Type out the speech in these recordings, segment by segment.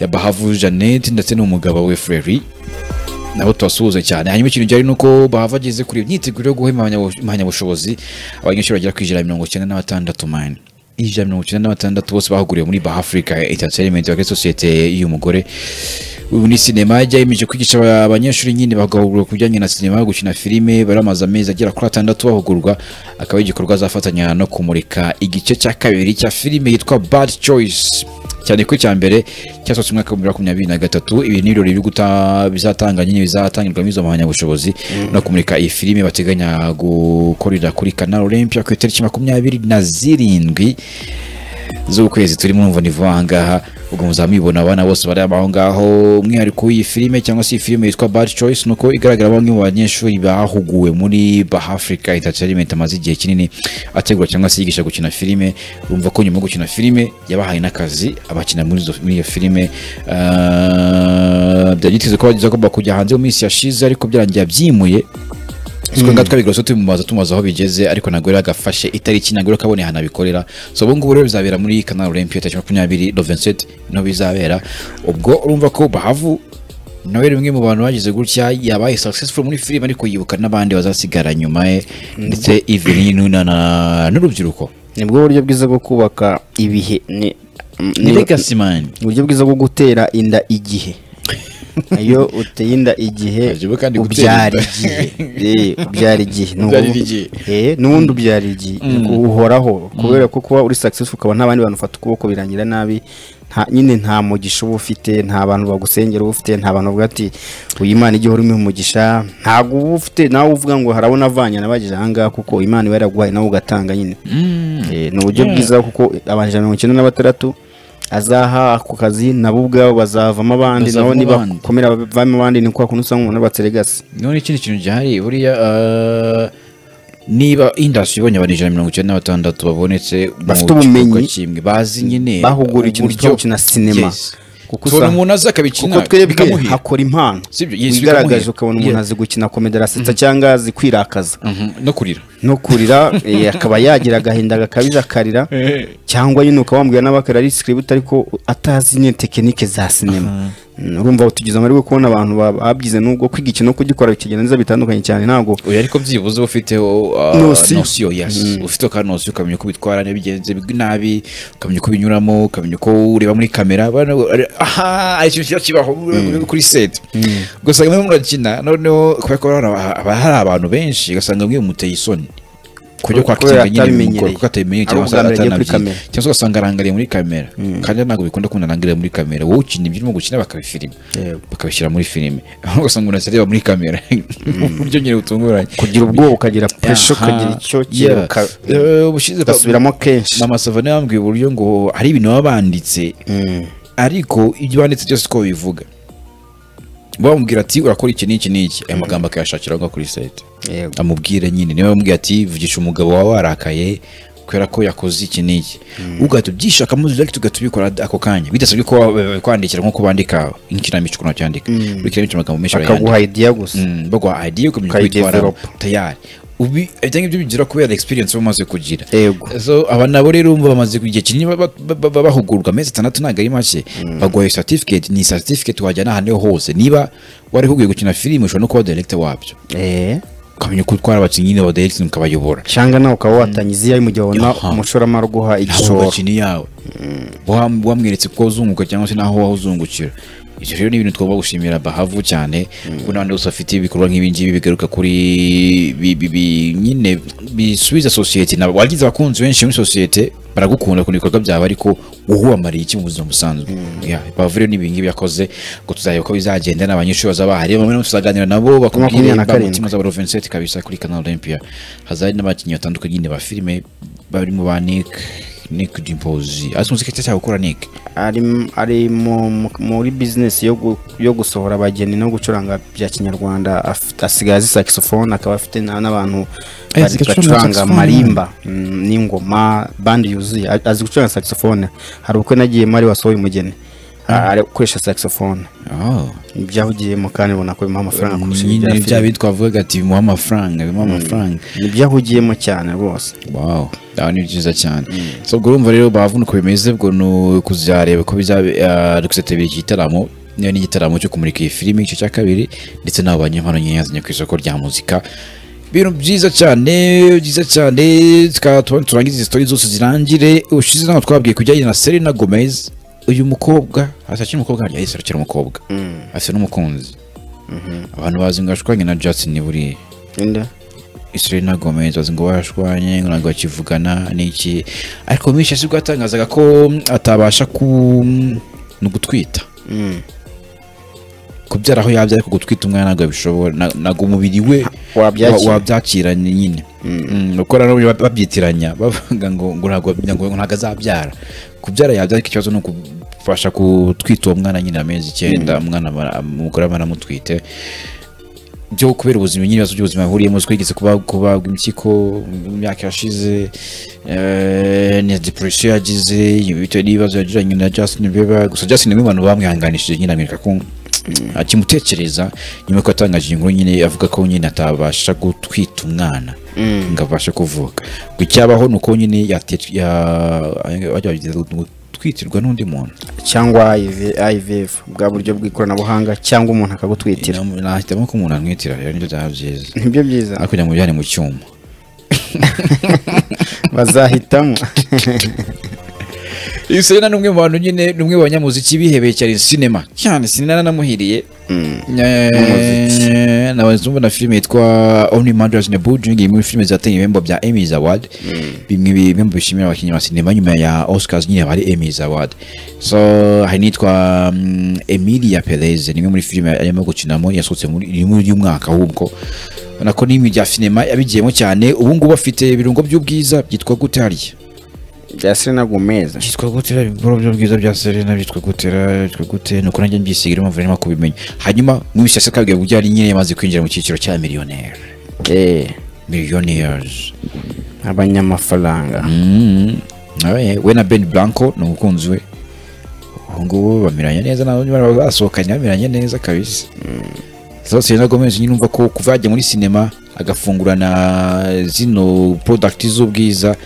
ya Bahavu Jeannette ndetse n'umugabo we Fleuri nabo tubasuhuza cyane hanyuma ikintu gihari ni uko bahava ageze kure imyiteguro yo guha impamyabusho- impamyabushobozi abanyeshuri bagera ku ijana na mirongo icyenda na batandatu mani ijana na mirongo icyenda na batandatu bose bahuguriwe muri Bah Africa Entertainment bakora sosiyete y'uyu mugore ubu ni sinema yajya yemeje kwigisha aba- abanyeshuri nyine bagahugurwa ku bijyanye na sinema gukina filime baramaze amezi agera kuri atandatu bahugurwa akaba ari igikorwa azafatanya no kumurika igice cya kabiri cya filime yitwa Bad Choice cyane ko icya mbere cyasohotse umwaka wa bibiri na makumyabiri na gatatu ibi ni ibirori biri guta- bizatanga nyine bizatangirwamo izo mpamyabushobozi no kumurika iyi filime bateganya gukorera kuri kanal olympia ku itariki makumyabiri na zirindwi z'ukwezi turimo urumva ni vuba aha ngaha ubwo muzamwibona abana bose bari aho ngaho umwihariko w'iyi filime cyangwa se iyi filime yitwa Bad Choice ni uko igaragara bamwe mu banyeshuri bahuguwe muri Bah Africa Entertainment amaze igihe kinini ategura cyangwa se yigisha gukina filime urumva ko nyuma yo gukina filime yabahaye n'akazi abakina muri izo- muri iyo filime Ah, byari byiteze ko bageze agomba kujya hanze mu minsi yashize ariko byarangiye abyimuye twenga twabigura tubimubaza tumubaza aho bigeze ariko ntabwo yari agafashe itariki ntabwo yari akabona ahantu abikorera so ubu ngubu rero bizabera muri kanal olympia tariki makumyabiri novenset niho bizabera ubwo urumva ko bahavu nawe yari umwe mu bantu bagize gutya yabaye successful muri filime ariko yibuka n'abandi bazasigara nyuma ye ndetse Evelyn na- na- n'urubyiruko nibwo buryo bwiza bwo kubaka ibihe ni ni ni- legacy man uburyo bwiza bwo gutera inda igihe iyo uteye inda igihe Hajyaho kandi gutera ubyara inda. igihe Eh, ubyara igihe Ni Ubyarira ubu- igihe. Eh, n'ubundi ubyara igihe uhoraho kubera ko kuba uri successful ukaba nta bandi bantu ufata ukuboko birangira nabi nta- nyine nta mugisha uba ufite nta bantu bagusengera uba ufite nta bantu bavuga ati uyu imana igihe urimo umugisha ntabwo uba ufite nawe uvuga ngo harabona avanye n'abagize ahangaha kuko imana iba yaraguhaye nawe ugatanga nyine Eh, ni uburyo bwiza kuko abantu ijana na mirongo icyenda na batandatu azaha ku kazi nabo ubwabo bazavamo abandi nabo Bazavamo niba abandi. komera bavamo abandi ni kwa kuntu usanga umuntu abatseregasi none ikindi kintu gihari buriya eh, niba industry ibonye abantu ijana na mirongo icyenda na batandatu babonetse mu Bafite gikorwa ubumenyi, kimwe bazi nyine bahuguriwe ikintu uburyo- cyo gukina cinema. Yes. Kuko tubona usanga- umuntu azi akabikina kuko twebwe bikamuhira. hakora impano Sibyo, yes, wigaragaje bikamuhira. ukabona umuntu Yeah. azi gukina komedi arasetsa cyangwa azi kwirakaza Mhm, no kurira no kurira eh, akaba yagira agahinda gakabije akarira cyangwa nyine ukaba wambwira nawe akarira ari script ariko atazi nyine tekinike za sinema Mm, urumva tugize amahirwe kubona abantu ba- babyize nubwo kwiga ikintu no kugikora bikigenda neza bitandukanye cyane ntabwo oya ariko byibuze uba ufiteho ah, Nosiyo. nosiyo yes ufite akanosiyo ukamenya uko bitwara niba bigenze nabi ukamenya uko binyuramo ukamenya uko ureba muri kamera bana- aha ari ikintu kiba kibaho kuri seti ugasanga murimo murakina noneho kubera ko hari aba- haba hari abantu benshi ugasanga mwe muteye isoni kujya Kubera kwakitinga nyine mu atabimenyereye. gukora kuko atabimenyereye Ari cyangwa se ubwa mbere agiye kuri atanabyize kamera. cyangwa se ugasanga arangariye muri kamera kandi ntabwo bikunda kubona arangariye muri kamera wowe ukina ibyo urimo gukina bakabifilima Yego. bakabishyira muri filime aho ugasanga umuntu areba muri kamera uburyo nyine butunguranye kugira ubwoba ukagira presho Aha. ukagira icyo Yeah. kiruka Eh, ubushize ba- ugasubiramo kenshi mama savana yambwiye uburyo ngo hari ibintu baba banditse Mm. ariko ibyo banditse byose uko bivuga bamubwira ati urakora iki n'iki n'iki aya magambo akayashakira aho ngaho kuri site Yego. amubwire nyine niba bamubwira ati vugisha umugabo wawe warakaye kubera ko yakoze iki n'iki ugahita ubyishakamo direct ugahita ubikora ako kanya bidasabye ko wa- kwandikira nk'uko bandika inkinamico ukuntu bacyandika buri kinamico amagambo menshi barayandika akaguha idea gusa Mm, bagwa idea ukamenya uko bitwara Ukayidevelopa. tayari ubi ibyo ngibyo bigira kubera experience bamaze kugira Yego. so aba nabo rero umva bamaze igihe kinini ba- ba- ba- ba- bahugurwa amezi atandatu ntabwo ari make baguhaye certificate ni certificate wajyana ahantu hose niba warihuguye gukina filime ushobora no kuba director wabyo Eh. ukamenya uko utwara abakinnyi ba directing ukabayobora cyangwa nawe ukaba watangiza iyawe mu gihe wabona Aha. umushoramari uguha naho igishoro gakini yawe Wam- wamweretse kuko uzunguka cyangwa se naho wahuzungukira ibyo rero ni ibintu tugomba gushimira bahavu cyane kuko n'abandi bose bafite ibikorwa nk'ibi ngibi bigaruka kuri bi- bi- bi- nyine bisubiza sosiyete nabo wagize abakunzi benshi muri sosiyete baragukunda ku bikorwa byawe ariko uhuwamariye iki mu buzima busanzwe Yeah, bahavu rero n'ibi ngibi yakoze ngo tuzareba uko bizagenda n'abanyeshuri bazaba bahari bamwe na bamwe tuzaganira nabo bakubwire Makumyabiri na karindwi. imbamutima z'abaro Vincent kabisa kuri kanal Olympia hazari n'abakinnyi batandukanye nyine ba filime barimo ba Nick Nick Dimpoz azi muzika cyo cyakora Nick ari ari mu- mu- muri bizinesi yo gu- yo gusohora abageni no gucuranga bya kinyarwanda afite- asigaye azi saxophone akaba afite na- n'abantu Eh, bari saxophone, bacuranga saxophone. marimba mm, n'ingoma bandi yuzuye A- azi gucuranga saxophone hari ubukwe nagiyemo ari wasohoye umugeni a- ari gukoresha saxophone oh ibyahugiyemo kandi ubona ko bimuha amafaranga kurusha ibya nyine bya filime. bitwa vuga ati bimuha amafaranga bimuha amafaranga nibyo ahugiyemo cyane rwose wow aho ni byiza cyane so ubwo urumva rero bavuga uko bimeze ubwo ni ukuzareba ko bizabikitabira iki gitaramo niba n'igitaramo cyo kumurika iyi filimi igice cya kabiri ndetse n'abo banyempano nkeya yazanye ku isoko rya muzika ibintu byiza cyane byiza cyane tukaba tuba- turangiza izi story zose zirangire ushize nawe twabwiye kujyanye na Selena Gomez uyu mukobwa hasi akiri umukobwa harya yahise arakira umukobwa afite n'umukunzi abantu bazi ngo ashwanye na Justin buriya Nda. Selena Gomez bazi ngo barashwanye ngo ntabwo bakivugana n'iki ariko Mish sibwo yatangazaga ko atabasha ku ni ugutwita Mm. kubyara aho yabyara ariko gutwita umwana ntabwo yabishobora na- ntabwo umubiri we Wabyakira. wa- wabyakira ni- nyine Mm, uko rero bab- babyitiranya bavuga ngo ngo ntabwo ngo ntabwo azabyara kubyara yabyara ariko ikibazo ni ukubasha gutwita uwo mwana nyine amezi icyenda umwana bara- umugore aba aramutwite byo kubera ubuzima nyine ibibazo by'ubuzima yahuriyemo twigeze kuba kubagwa impyiko mu myaka yashize eh, na depression yagize bitewe n'ibibazo yagiranye na Justin Bieber gusa Justin Bieber abantu bamwihanganishije nyine amwereka ko akimutekereza nyuma yuko yatangaje iyi nkuru nyine avuga ko nyine atabasha gutwita umwana ngo abashe kuvuka ngo icyabaho ni uko nyine yate- ya- bajya bageza gutwitirwa n'undi muntu cyangwa IV IVF bwa buryo bw'ikoranabuhanga cyangwa umuntu akagutwitira nahitamo ko umuntu amwitira rero nibyo byaba byiza nibyo byiza ariko kugira ngo bijyane mu cyuma bazahitamo Iyi Selena ni umwe mu bantu nyine ni umwe mu banyamuziki bihebeye cyane sinema cyane sinema nanamuhiriye Eh, nabanza mbona filime yitwa Only Murders in the Building imwe muri filime zateye ibihembo bya Emmys Award bimwe bi- bimwe mu bishimira abakinnyi ba sinema nyuma ya Oscars nyine bari Emmys Award so hari nitwa mm, Emilia Perez ni imwe muri filime arimo gukinamo yasohotse muri iri muri uyu mwaka ahubwo ubona ko n'imwe bya sinema yabigiyemo cyane ubu ngubu afite ibirungo by'ubwiza byitwa gute harya bya Selena Gomez byitwa gutera ibikoro byo bwiza bya Serena byitwa gutera byitwa gute nuko nanjye mbyisigira impamvu nari kubimenya hanyuma muri sasa kabwiye kujya ari nyine yamaze kwinjira mu cyiciro cya millionaire eh millionaires abanyamafaranga mm. Awe, we na Ben Blanco ni umukunzi we ubu ngubu bamiranye neza nabo nyuma basohokanye bamiranye neza kabisa so Selena Gomez nyine umva ko kuva yajya muri sinema agafungurana zino product z'ubwiza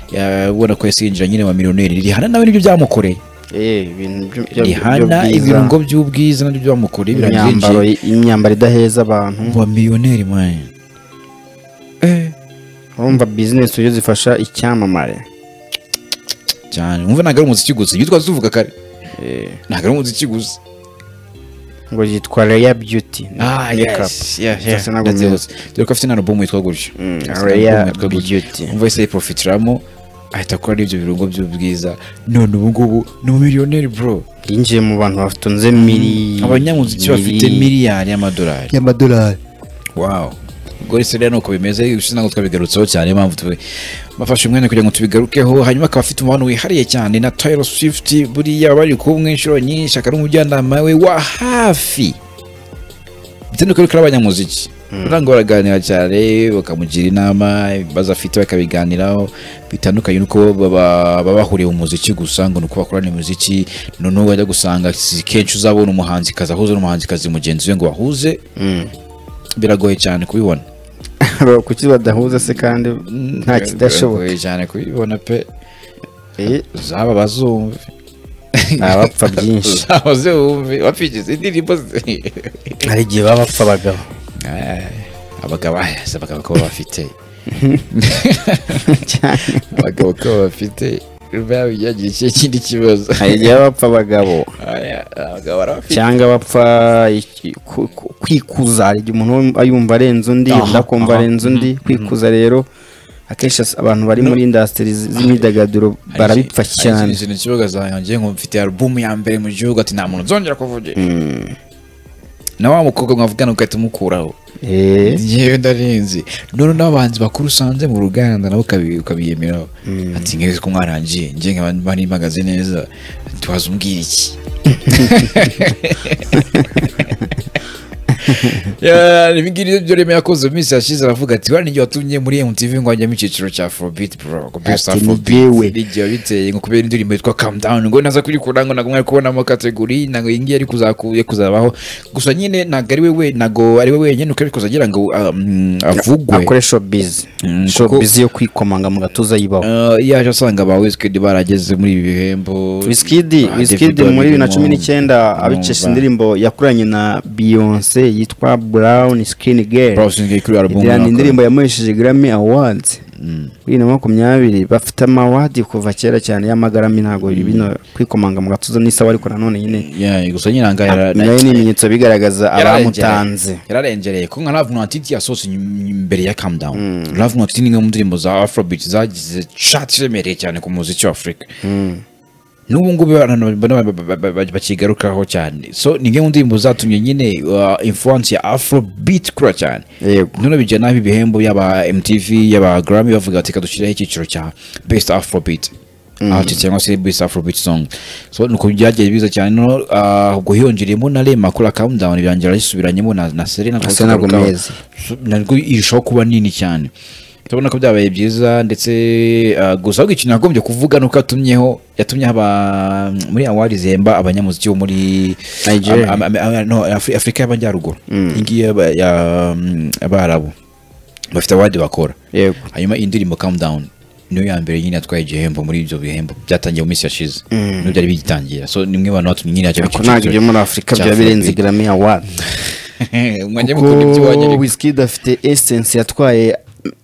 ya- ubona ko yasinjira nyine wa millionaire rihana nawe nibyo byamukoreye eh ibintu byo- byo- rihana by'ubwiza, ibirungo by'ubwiza nabyo byamukoreye imyambaro birabyinjiye imyambaro idaheza abantu wa miliyoneri mwana urumva business uburyo zifasha icyamamare cyane wumva ntabwo ari umuziki gusa ibyo twari tuvuga kare Eh, ntabwo ari umuziki gusa ngo yitwa Rhea Beauty Makeup. yeah. Selena Gomez. That's dore ko afite na album yitwa gutyo Mm, Afite na Rhea album yitwa gutyo. Beauty. umva ese yiprofitiramo ahita akora n'ibyo birungo by'ubwiza none ubu ngubu ni umumiliyoneri bro yinjiye mu bantu batunze miri abanyamuziki bafite miliyari y'amadolari y'amadolari wow ubwo rero rero nuko bimeze ibishize ntabwo twabigarutseho cyane impamvu tube bafashe umwanya kugira ngo tubigarukeho hanyuma akaba afite umubano wihariye cyane na Taylor Swift buriya bari kumwe inshuro nyinshi akaba ari umujyanama we wa hafi bitandukanye kuri abanyamuziki kugira ngo baraganira cyane bakamugira inama ibibazo afite bakabiganiraho bitandukanye nuko baba baba bahuriye mu muziki gusa ngo ni uko bakorana imiziki noneho wajya gusanga si kenshi uzabona umuhanzikazi ahuze n'umuhanzikazi mugenzi we ngo bahuze biragoye cyane kubibona kuki badahuza se kandi nta kidashoboka Biragoye cyane kubibona pe Eh, zaba bazumve abapfa byinshi zaba zumve bapfigeze indirimbo ze hari igihe baba bapfa abagabo abagabo aya, si abagabo ko bafite abagabo ko bafite biba byagira iki- ikindi kibazo hari igihe baba bapfa abagabo Aya, abagabo barabafite cyangwa bapfa iki- ku- ku- kwikuza hari igihe umuntu wumva- yumva arenze undi Aha, undi akumva aha. arenze undi kwikuza rero akenshi as- abantu bari muri indasitiri z'imyidagaduro barabipfa cyane izi ni ikibuga zanjye ngo mfite album ya mbere mu gihugu ati nta muntu nzongera kuvugira na wa mukobwa mwavugana ugahita umukuraho Eh, yewe ndarenze none n'abahanzi bakuru usanze mu ruganda nabo ukabi- ukabiyemeraho ati ngiye ko mwarangiye njye nkaba bari mpagaze neza ati waza umbwira iki Yeah, ibi ngibi byo reme yakoze mu minsi yashize aravuga ati wari n'ibyo watumye muri MTV ngo ajya mu cyiciro cya Afrobeat bro ngo best Ati, ni Afrobeat jyewe. bijya biteye ngo kubera indirimbo yitwa Calm Down ngo naza kuyikora ngo nagumwe kubonamo kategori ntago iyi ngiyi ari kuzakuye kuzabaho gusa nyine ntago ari we ntago ari we wenyine uko ari kuzagira ngo um, avugwe akore showbiz Mm, showbiz yo kwikomanga mu gatuza yibaho Uh, yaje asanga ba Wizkid barageze muri ibi bihembo Wizkid Ah, Wizkid Davido muri bibiri na birimo. cumi n'icyenda Numva. abikesha indirimbo yakoranye na Beyonce yitwa Brown Skin Girl Bro, sinzi kuri album Iriya ni runaka. indirimbo yamuhesheje Grammy Awards bibiri na makumyabiri bafite amawadi kuva kera cyane y'amagarami ntabwo bino kwikomanga mu gatuza n'isawa ariko nanone nyine Yeah, gusa nyine ahangaha yara- nayo ni ibimenyetso bigaragaza abamutanze yararengereye ko nka Love Not It yasohotse nyum- imbere ya Calm Down Love Not It ni imwe mu ndirimbo za Afrobeat zagize chart iremereye cyane ku muziki wa Afurika n'ubu ngubu abantu ba- ba- ba- ba- ba- bakigarukaho cyane so ni imwe mu ndirimbo zatumye nyine uh, influence ya Afrobeat kura cyane yego none bijya nabi ibihembo yaba MTV yaba Grammy bavuga bati reka dushyiraho icyiciro cya Best Afrobeat artist cyangwa se Best Afrobeat song so nuko byagiye biza cyane no ah, ubwo hiyongereyemo na Rema kuri Calm Down birangira yisubiranyemo na na Selena Selena tugarukaho. Gomez. So, narwo irushaho kuba nini cyane turabona ko byabaye byiza ndetse ah, gusa ahubwo ikintu yagombye kuvuga ni uko yatumyeho yatumye aba muri awari zihemba abanyamuziki bo muri Nigeria. Am- am- am- no, Afri- afurika y'amajyaruguru iyi ngiyi y'aba- ya- mm, abarabu bafite awadi bakora yego hanyuma iyi ndirimbo calm down niyo ya mbere nyine yatwaye igihembo muri ibyo bihembo byatangiye mu minsi yashize niyo byari bigitangira so nimwe abantu batumye nyine yajya mu ko ntabwo cyiciro ibyo muri afurika cya byaba birenze Afrobeat. Grammy Awards mwajya mukunda ibyo kuko wanyu Wizkid afite essence yatwaye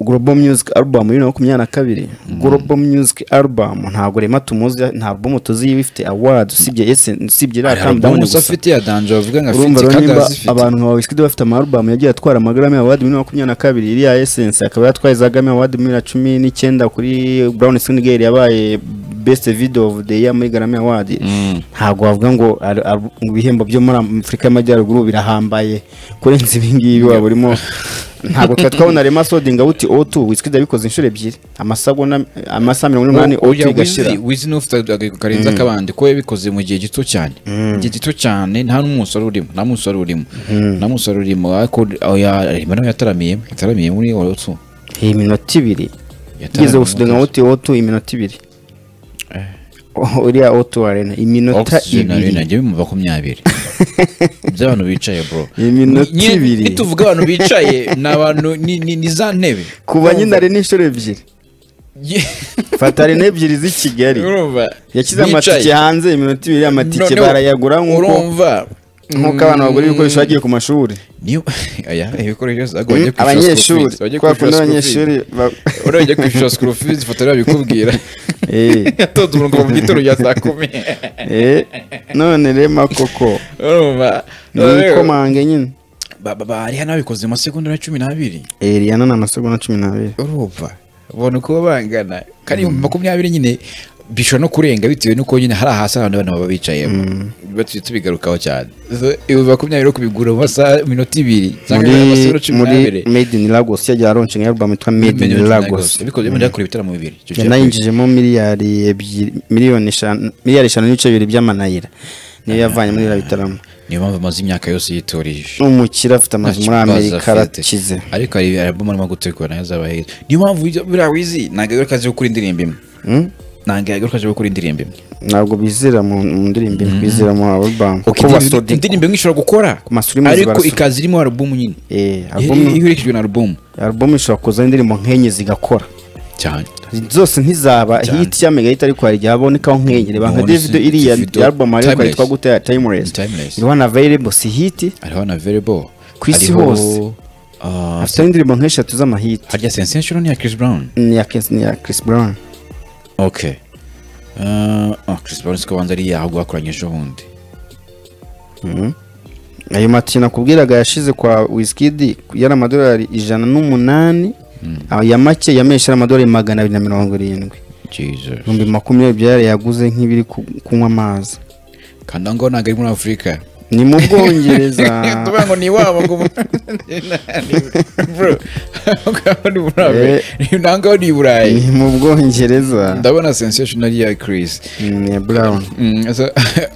Global Music Album bibiri na makumyabiri na kabiri Global Music Album ntabwo rema tumuzi nta album tuzi yiba ifite awards usibye essence usibye iriya Calm Down umuntu gusa afite ya danje bavuga ngo afite urumva rero kandi nimba arazifite abantu nka Wizkid bafite amarubamu yagiye atwara amagarami award bibiri na makumyabiri na kabiri iriya essence akaba yatwaye za Grammy award bibiri na cumi n'icyenda kuri Brown Skin Girl yabaye best video of the year muri Grammy award ntabwo wavuga ngo ar- ar- ibihembo byo muri Afurika y'Amajyaruguru birahambaye kurenza ibi ngibi waba urimo ntabwo twari twabona Rema Sodinga buti O2 Wizkid abikoze inshuro ebyiri amasagonda amasa mirongo inani O2 ujya igashira wizi wizi n'ufite agaheko karenze akabandi ko yabikoze mu gihe gito cyane mu gihe gito cyane nta n'umusoro urimo nta musoro urimo nta musoro urimo ariko aho ya- Rema nawe yataramiye yataramiye muri orotsu iyi minota ibiri igeze gusudenga uti otu iminota ibiri Oh, uriya otu arena iminota ibiri ibiri najya bimva makumyabiri by'abantu bicaye bro Iminota Nyine- ibiri. nituvuga abantu bicaye ni abantu ni- ni ni za ntebe kuva nyine arena inshuro ebyiri Ye- fata arena ebyiri z'i kigali urumva yashyize bicaye. amatike hanze iminota ibiri amatike Noneho, barayagura nk'uko urumva nk'uko abantu bagura ibikoresho bagiye ku mashuri niyo aya ibikoresho byose ntabwo bajya kwishyura school abanyeshuri fees, bajya kubera ko kwishyura school n'abanyeshuri ba- fees. Uriya ujya kwishyura school fees ifoto rero babikubwira Eh, yatonze umurongo mu gitondo cya saa kumi eh, none rema koko urumva ni ikomange nyine Ba- ba- ba- hariya n'ababikoze mu masegonda na cumi n'abiri Eh, rihana ni amasegonda cumi n'abiri urumva ubona uko bangana kandi ibihumbi makumyabiri nyine bishobora no kurenga bitewe n'uko nyine hari ahasi abantu bana baba bicayemo batuye tubigarukaho cyane So, ibihumbi makumyabiri yo kubigura mu masaha minota ibiri cyangwa mu masegonda muri cumi muri n'abiri made in lagos yagiye aronshinga album yitwa made in lagos bikoze benda kure ibitaramo bibiri Icyo cya- yanayinjijemo miliyari ebyiri miliyoni eshanu miliyari eshanu n'ibice bibiri by'amanayira niyo yavanye muri iriya bitaramo niyo mpamvu amaze imyaka yose yitorije umukire afite amazu muri Nta kibazo amerika afite. arakize ariko hari album arimo gutegura nayo azaba heza niyo mpamvu ijya- buriya wizi ntabwo yagaruka aje gukora indirimbo imwe Hmm? ntabwo yagaruka aje gukora indirimbo imwe ntabwo bizera mu mu ndirimbo imwe, bizera mu album Ok, kuko indirimbo- basodi indirimbo imwe ishobora gukora masuri mazi ariko barasodi. ikaza irimo alubumu nyine eh album iyo iyo urekejwe na alubumu album ishobora kuzana indirimbo nk'enye zigakora cyane zose ntizaba hit ya mega hit ariko hari igihe habonekaho nk'enye reba nka Umuntu Davido si- iriya Davido, album ariko Timeless. yitwa gute timeless Timeless. iriho na available si hit hariho na verebo Ku isi hose. afite indirimbo nk'eshatu z'amahit harya sensation ni iya Chris Brown ni ya Chris- ni ya Chris Brown ok Ah, ah, Chris Brown siko banza ari yahago bakoranyije ubundi ayo matike nakubwiraga yashize kwa Wizkid yari amadolari ijana n'umunani aya make yameshe ari amadolari magana abiri na mirongo irindwi Jesus ibihumbi makumyabiri byari yaguze nk'ibiri ku- kunywa amazi kandi aho ngaho ntabwo ari muri afurika ni mu bwongereza tuvuga ngo ni iwabo ngo bro ngaho ni muri Eh. afurika ntabwo ngaho ni i burayi ni mu bwongereza ndabona sensation ari iya Chris ni iya brown Mm, so,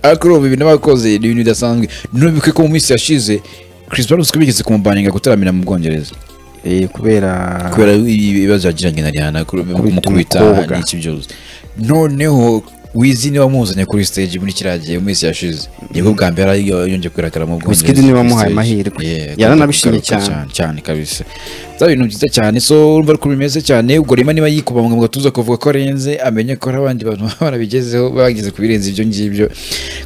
ariko urumva ibintu bakoze ni ibintu bidasanzwe none bikwiye ko mu minsi yashize chris brown uziko bigeze kumubaninga gutaramira mu bwongereza Eh, kubera kubera ibibazo yagiranye na rihanna kuru- kumukubita umukobwa. n'iki byose noneho wizi niwe wamuzanye kuri stage muri kiriya gihe mu minsi yashize nibwo bwa mbere ari- yongeye kugaragara mu bwongereza Wizkid niwe kuri stage. wamuhaye amahirwe. Yeah, Yaranabishimye kugaruka cyane. cyane kabisa byaba ibintu byiza cyane so urumva ko bimeze cyane ubwo rima niba yikubanga mu gatuza kuvuga ko arenze amenye ko hari abandi bantu baba barabigezeho bageze ku birenze ibyo ngibyo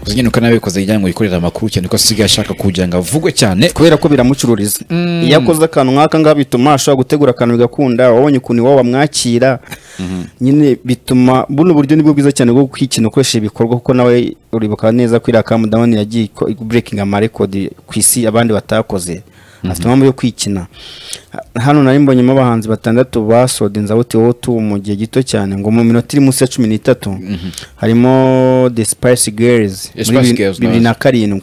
gusa nyine ukanabikoze kugira ngo yikorere amakuru cyane ko asigaye ashaka kugira ngo avugwe cyane kubera ko biramucururiza iyo akoze akantu nk'aka ngaha bituma ashobora gutegura akantu bigakunda wabonye ukuntu iwabo bamwakira nyine bituma buno buryo nibwo bwiza cyane bwo kwikina ukoresheje ibikorwa kuko nawe uribuka neza ko iriya kamudamani yagiye iko- burekinga amarekodi ku isi abandi batakoze afite impamvu yo kwikina hano nari mbonyemo abahanzi batandatu basohoda inzabute wotu mu gihe gito cyane ngo mu minota iri munsi ya cumi n'itatu harimo the spice girls The muri Spice bi- Girls, bibiri na karindwi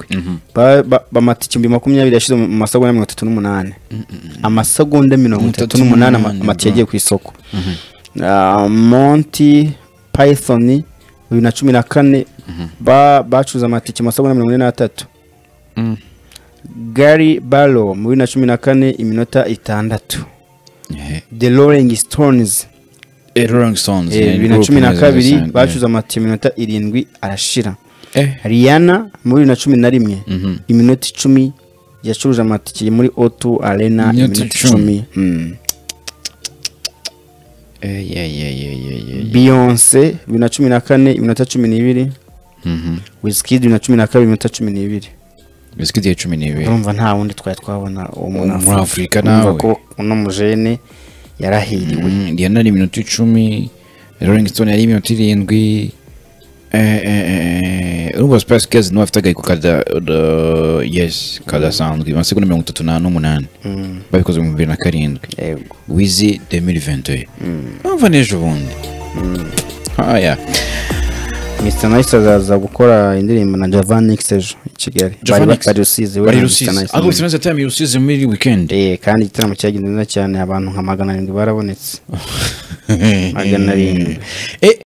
Ba- ba- bamata ikimbi makumyabiri yashize mu masegonda mirongo itatu n'umunani amasegonda mirongo itatu n'umunani ama- n'umunani, amata bro. yagiye ku isoko Ah, monty python bibiri na cumi na kane ba- bacuruza amatike amasegonda mirongo ine n'atatu gary barrow mu bibiri na cumi na kane iminota itandatu the rolling stones Eh, Rolling Stones, eh, eh, bibiri na group cumi na neza kabiri cyane, eh. bacuruza amatike iminota irindwi arashira Eh, Rihanna muri bibiri na cumi na rimwe iminota icumi yacuruje amatike muri otu arena Iminota iminota icumi. icumi Mm. eh, yeah, yeah, yeah, yeah, yeah, yeah. beyonce bibiri na cumi na kane iminota cumi n'ibiri Mhm. wizkid bibiri na cumi na kabiri iminota cumi n'ibiri Wizkid ya cumi n'ibiri urumva nta wundi twari twabona uwo Muri munyafurika. Afurika Urumva nawe. ko uno mujene yarahiriwe Mm, Rihanna ni iminota icumi Rolling Stone yari iminota irindwi Eh, eh, eh, urumva Spice Girls niwe afite agahiko kada uh, yes kadasanzwe amasegonda mirongo itatu na- n'umunani Mm. babikoze mu bibiri na karindwi yego wizi 2022 urumva n'ejo bundi haya mr nice azaza gukora indirimbo na javan nix ejo i kigali bari Javanix. bari rusizi we bari na Mr. rusizi Nice. ahubwo sinzi atari rusizi muri weekend Eh, kandi igitaramo cyagenze neza cyane abantu nka magana arindwi barabonetse magana arindwi. Eh,